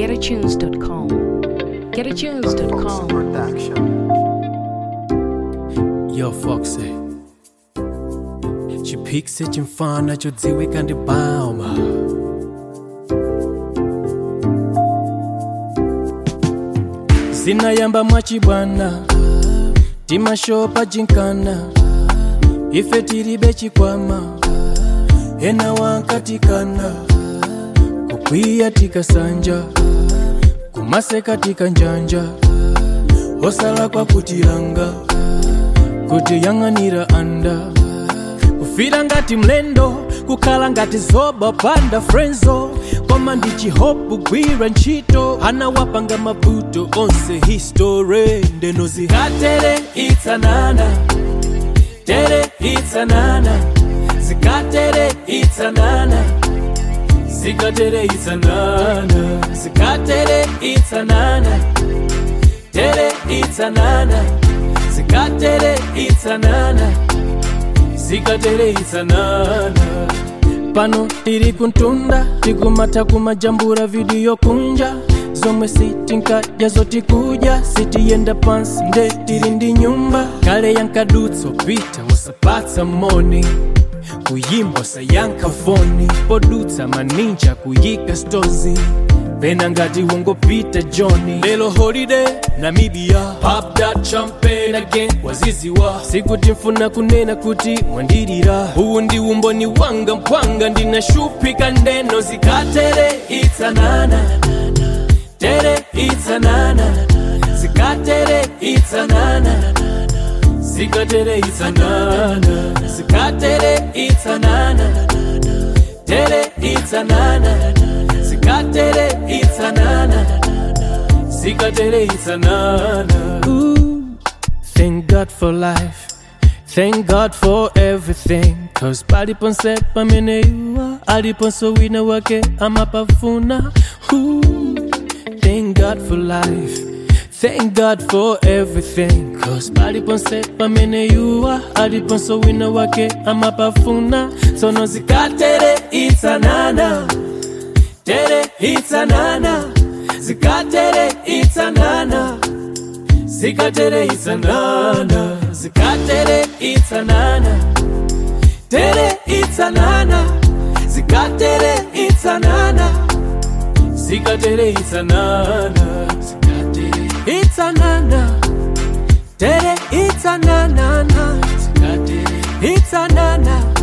getatunes.com. Getatunes.com. Yo, Foxy. chipikisi chimfana chodziwika ndi bauma zinayamba mwachibwana timashopa jinkana ife tilibe chikwama ena wankatikana kukwiya tikasanja kumaseka tikanjanja osala kwa kutilanga kutiyang'anira anda kufira ngati mlendo kukhala ngati zoba panda frenzo koma ndi chihopu gwira ntchito anawapanga mavuto onse histore ndeno zikatere itsanana tere itsanana zikatere itsanana zikatere itsanana zikatere itsanana tere itsanana zikatere itsanana zikatere itsanana pano tiri kuntunda tikumata kumajambura vidiyo kunja zomwe sitinkadya zotikudya sitiyenda pansi nde tiri ndi nyumba kale yankadutso pita usapatsa moni kuyimba usayankha foni podutsa maninja kuyika stozi pena ngati wongopita johni lelo holiday namibia pop that champagne again waziziwa sikuti mfuna kunena kuti mwandilira uwu ndi umboni wanga mpwanga ndinashupika ndeno zikatere itsanana tere itsanana zikatere itsanana zikatere itsanana zikatere itsanana tere itsanana zikatere itsanana zikatere itsanana Ooh, thank god for life thank god for everything cause paliponse pamene iwa aliponso wina wake amapafuna Ooh, thank god for life Thank God for everything Cause paliponse pamene yuwa aliponso wina wake amapafuna Sono zikatere itsanana Tere itsanana Zikatere itsanana Zikatere itsanana Zikatere itsanana Tere itsanana Zikatere itsanana Zikatere itsanana Zikatere itsanana Tere itsanana Zikatere itsanana